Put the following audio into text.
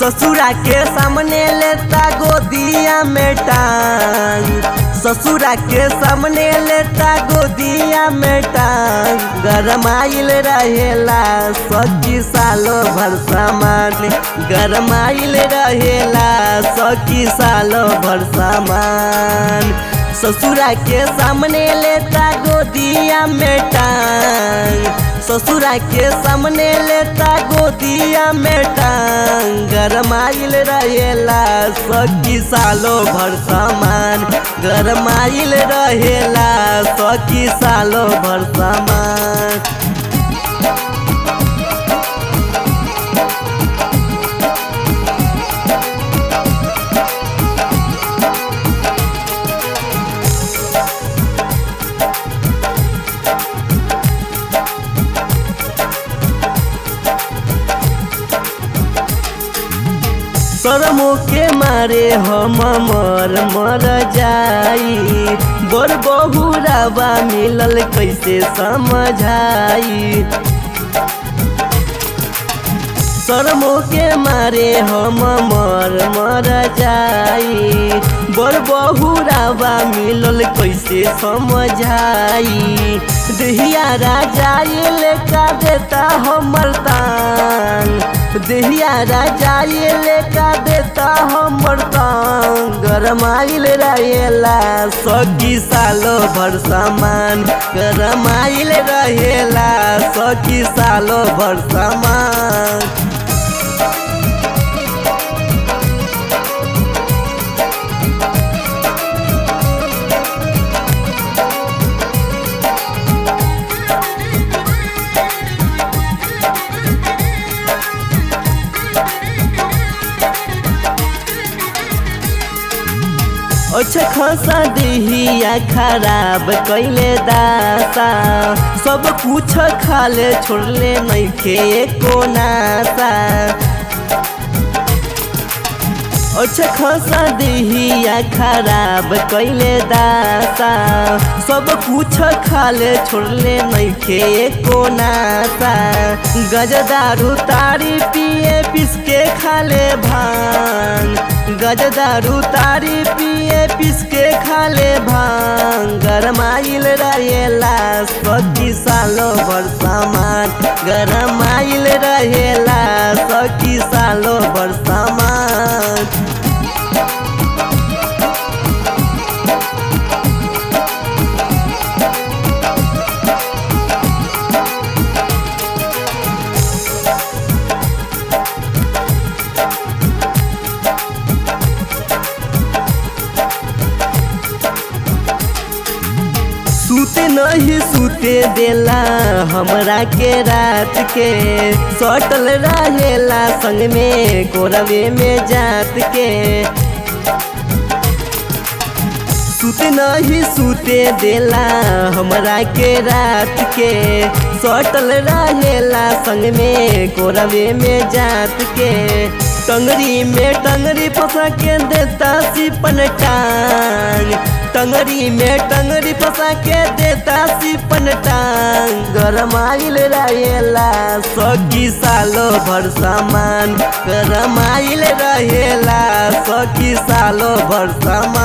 ससुरा के सामने लेता गोदिया में टांग ससुरा के सामने लेता गोदिया में टांग गरमाइल रहेला सखी सालो भर सामान गरमाइल रहेला सखी सालो भर सामान ससुरा के सामने लेता गोदिया में टांग ससुरा के सामने लेता गोदिया में टांग गरमाइल रहेला सखी सालो भर सामान गरमाइल रहेला सखी सालो भर सामान शरमो के मारे हम मर मर जाई बड़ बहुरावा मिलल कैसे समझाई शरमो के मारे हम मर मर जाई बड़ बहुरावा मिलल कैसे समझाई दहिया राजा ये लेका देता हमर तान दहिया राजा ये लेका देता हमर तान गरमाइल रहेला सखी सालो भर सामान गरमाइल रहेला सखी सालो भर सामान अच्छा खासा दिहिया खराब कैले दासा सब कुछ खाले छोड़ले नइखे एको नासा अच्छा खासा दिहिया खराब कैले दासा सब कुछ खाले छोड़ले नइखे एको नासा गजदारू तारी पिए पिसके खाले भांग गजदारू तारी पिए पिसके खाले भांग गरमाइल रहेला सखी सालो भर सामान गरमाइल रहेला सखी सालो भर सामान सूते नहीं सूते देला हमरा के रात के सटल रहेला संग में कोरवे में जात के सूते नहीं सूते देला हमरा के रात के सटल रहेला संग में कोरवे में जात के टंगरी में टंगरी फंसा के देता सिपन टांग टंगरी में टंगरी फंसा के देता सिपन टांग गरमाइल रहेला सखी सालो भर सामान गरमाइल रहेला सखी सालो भर सामान